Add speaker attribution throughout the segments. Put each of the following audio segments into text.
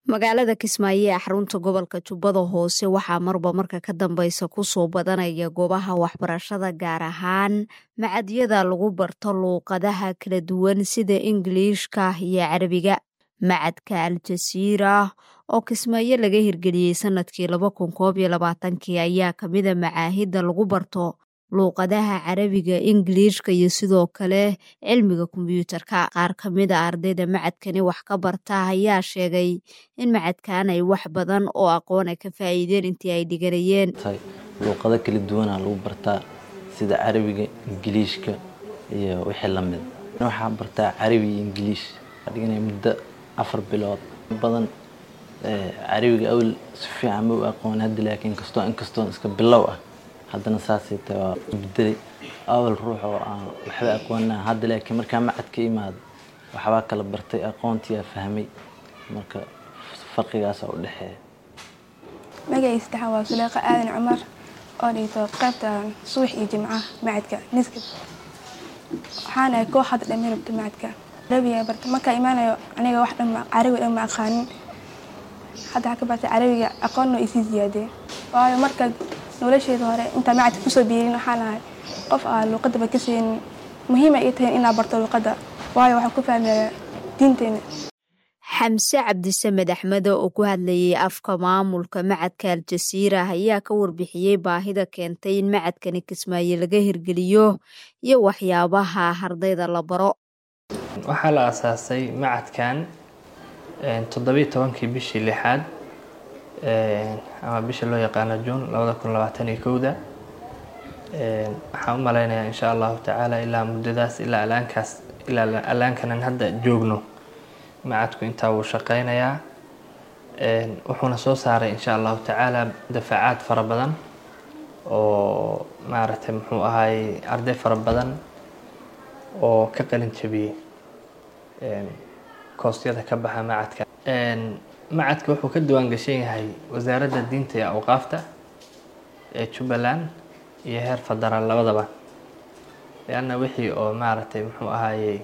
Speaker 1: magaalada kismaayo ee xarunta gobolka jubbada hoose waxaa marba marka ka dambeysa kusoo badanaya goobaha waxbarashada gaar ahaan macadyada lagu barto luuqadaha kala duwan sida ingiliishka iyo carabiga macadka al-jasiira oo kismaayo laga hirgeliyey sanadkii laba kun koob iyo labaatankii ayaa kamida macaahidda lagu barto luuqadaha carabiga ingiliishka iyo sidoo kale cilmiga kombyuutarka qaar kamid a ardayda macadkani wax ka barta ayaa sheegay in macadkan ay wax badan oo aqoon ay ka faa'iideen intii ay dhiganayeen
Speaker 2: luuqado kala duwana lagu bartaa sida carabiga ingiliishka iyo wixii lamid waxaa bartaa carabi iyo ingiliish dhiganay muddo afar bilood badan carabiga awel si fiican ma u aqoon hadda laakiin kastoo inkastoo iska bilow ah haddana saasay tahay waa bedelay awal ruux oo aan waxba aqoonaa hadda laakiin markaa macad ka imaado waxbaa kala bartay aqoontiyaa fahmay marka farqigaasa u dhexeeya
Speaker 3: magacii saddexaad waa suleeqa aadan cumar oo dhigto qaybta subax iyo jimcaha macadka niskab waxaan ahay koox hadda dhammi rabta macadka carabiga barta markaa imaanayo aniga wax dhan carabi dhan ma aqaanin hadda waxaa ka bartay carabiga aqoonna isii ziyaadee waayo marka nolosheeda hore intaa macadka kusoo biirin waxaan ahay qof aa luuqadaba ka siinin muhiima ii tahay inaa barto luuqadda waayo waxaan ku fahmayaa diinteena
Speaker 1: xamse cabdisamed axmede oo ku hadlayay afka maamulka macadka al-jasiira ayaa ka warbixiyey baahida keentay in macadkani kismaayo laga hirgeliyo iyo waxyaabaha ardayda la baro
Speaker 4: waxaa la aasaasay macadkan toddobiyi tobankii bishii lixaad ama bisha loo yaqaano juun labada kun labaatan iyo kowda waxaan u malaynayaa insha allahu tacaala ilaa muddadaas ilaa alaankaas ilaa alaankanan hadda joogno macadku intaa wuu shaqeynayaa wuxuuna soo saaray insha allahu tacaala dafaacaad fara badan oo maaragtay muxuu ahaayey arday fara badan oo ka qalin jabiyey koostyada ka baxa macadka macadka wuxuu ka diwaan gashan yahay wasaaradda diinta iyo awqaafta ee jubbaland iyo heer federaal labadaba leanna wixii oo maaragtay muxuu ahaayey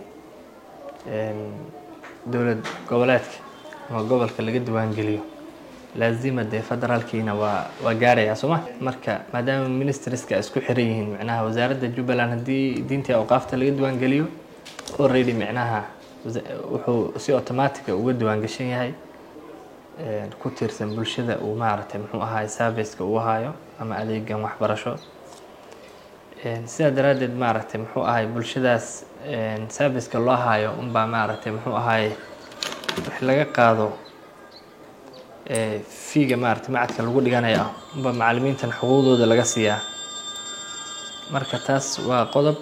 Speaker 4: dowlad goboleedka ama gobolka laga diwaangeliyo laazima dee federaalkiina waa waa gaarayaa sooma marka maadaama ministriska isku xiran yihiin micnaha wasaaradda jubbaland haddii diinta iyo awqaafta laga diwaangeliyo already micnaha wuxuu si automatica uga diwaan gashan yahay ku tiirsan bulshada uu maaragtay muxuu ahaay serviceka uu haayo ama adeegan waxbarasho sidaa daraaddeed maaragtay muxuu ahaay bulshadaas serviceka loo haayo unbaa maaragtay muxuu ahaay wax laga qaado fiiga maaragtay macadka lagu dhiganaya unbaa macalimiintan xuquuqdooda laga siiyaa marka taas waa qodob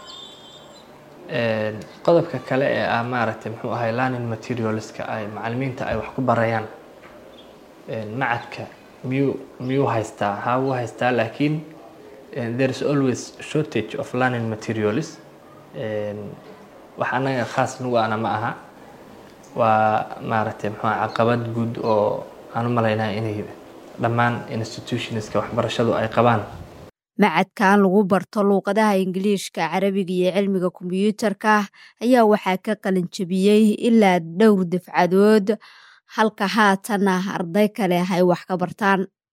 Speaker 4: qodobka kale ee ah maaragtay muxuu ahay learning materialska ay macalimiinta ay wax ku barayaan macadka miyuu miyuu haystaa haa wuu haystaa laakiin there is always shortage of learning materials wax annaga khaas nagu ana ma aha waa maaragtay muxuu caqabad guud oo aan u malaynaa inay dhammaan institutionska waxbarashadu ay qabaan
Speaker 1: macadkan lagu barto luuqadaha ingiliishka carabiga iyo cilmiga kombyuutarka ayaa waxaa ka qalin jabiyey ilaa dhowr dafcadood halka haatana arday kale ay wax ka bartaan